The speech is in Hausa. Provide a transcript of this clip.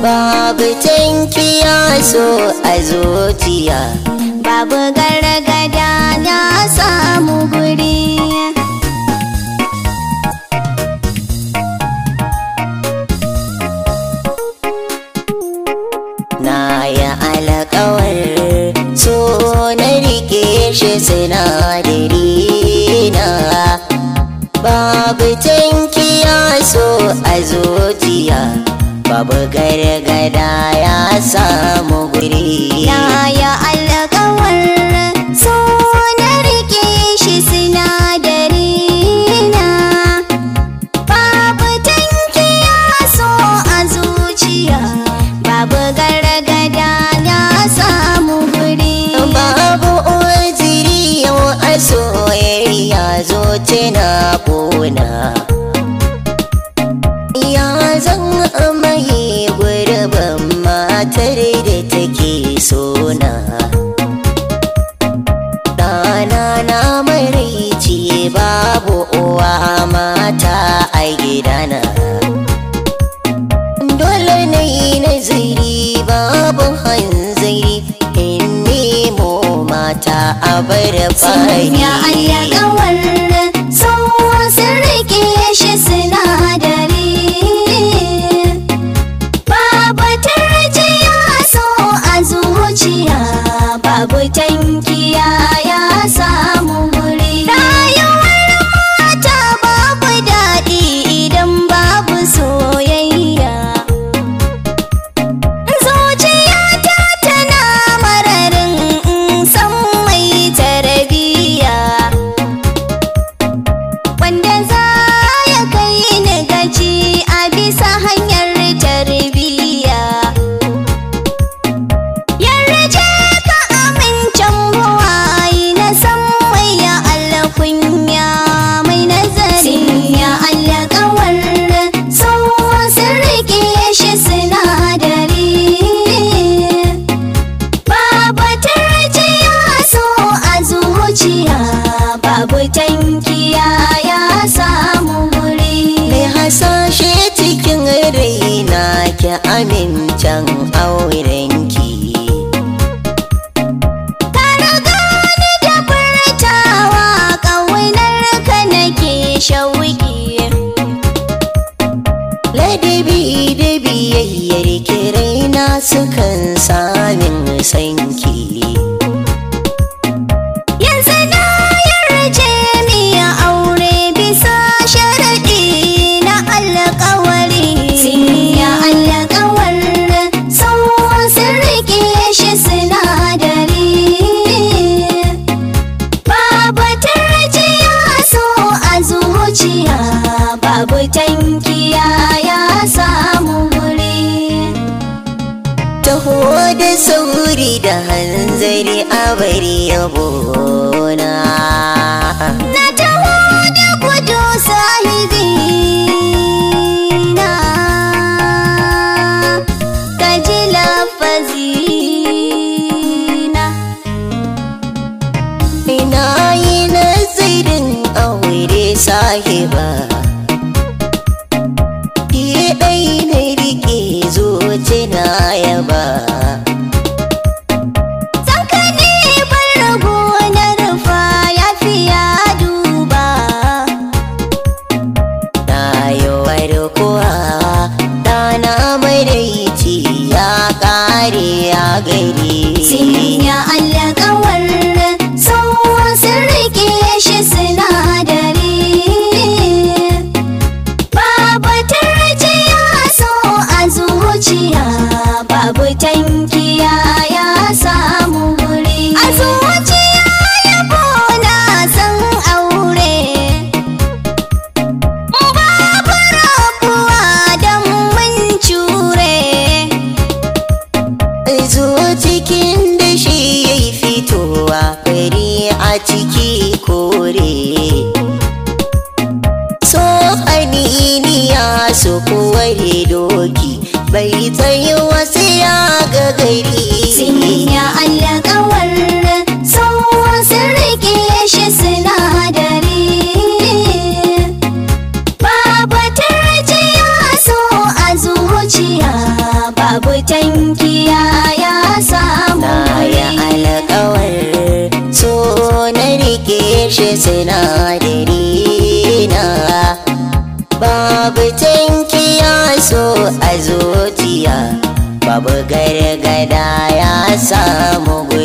babu tankiya so a zuciya babu gargada na samu guri na yi alkawar so na rike shi sinadari na babu tankiya so a zuciya babu gargada ya samu guri na ya alkawar so na rike shi sinadari na babu tankiya so a zuciya babu gargada na samu guri babu ojiri yau a soyayya zo tana ƙona ya zan amaye gurbin matar da take sona ɗana na maraici babu uwa mata a gidana dole na yi nazari babu hanzari in nemo mata a bar fari ya alkawar so sun rike shi sinadari babu tarjiya so a zuciya babu tankiya ya samu guri rayuwar mata babu daɗi idan babu soyayya zuciyata tana mararin san mai tarbiyya wanda za ya kai ni gaci a bisa hanyar tarbiyya yarje ka amincin buwayi na san mai ya alkunya mai nazari ya alkawar so sun rike shi sinadari babu tarjiya so a zuciya babu tankiya ya samu guri mai hasashe cikin raina ki amincin aurenki ka riga ni da furtawa ƙaunar ka nake shauki ladabi da biyayyar ki raina sukan samin sanki yanzu na yarje mi aure bisa sharaɗi na alƙawari ya alƙawar sau sun rike shi sinadari babu tarjiya so a zuciya babu tankiya ya samu guri taho da sauri da hanzari a bari yabona Na taho da gudu sahibi na ka ji lafazi na ina yi nazarin aure sahiba ki ɗai na rike zuci na yaba Sanka ne bar rago na rufa ya fiya duba na yi warkuwa ɗana maraici ya ƙare ya gari Sinya alƙawar sau sun rike shi sinadari Babu tarjiya so a zuciya babu tankiya ya samu guri A zuciya yabo na san aure Babu rabuwa don mun cure zo cikin da shi ya yi fitowa fari a ciki kore so aniniya su koware doki bai tsaye wasu ya ga gari Sinya alƙawar sau sun rike shi sinadari Babu tarjiya so a zuciya sinadari na babu tankiya so a zuciya babu gargada ya samu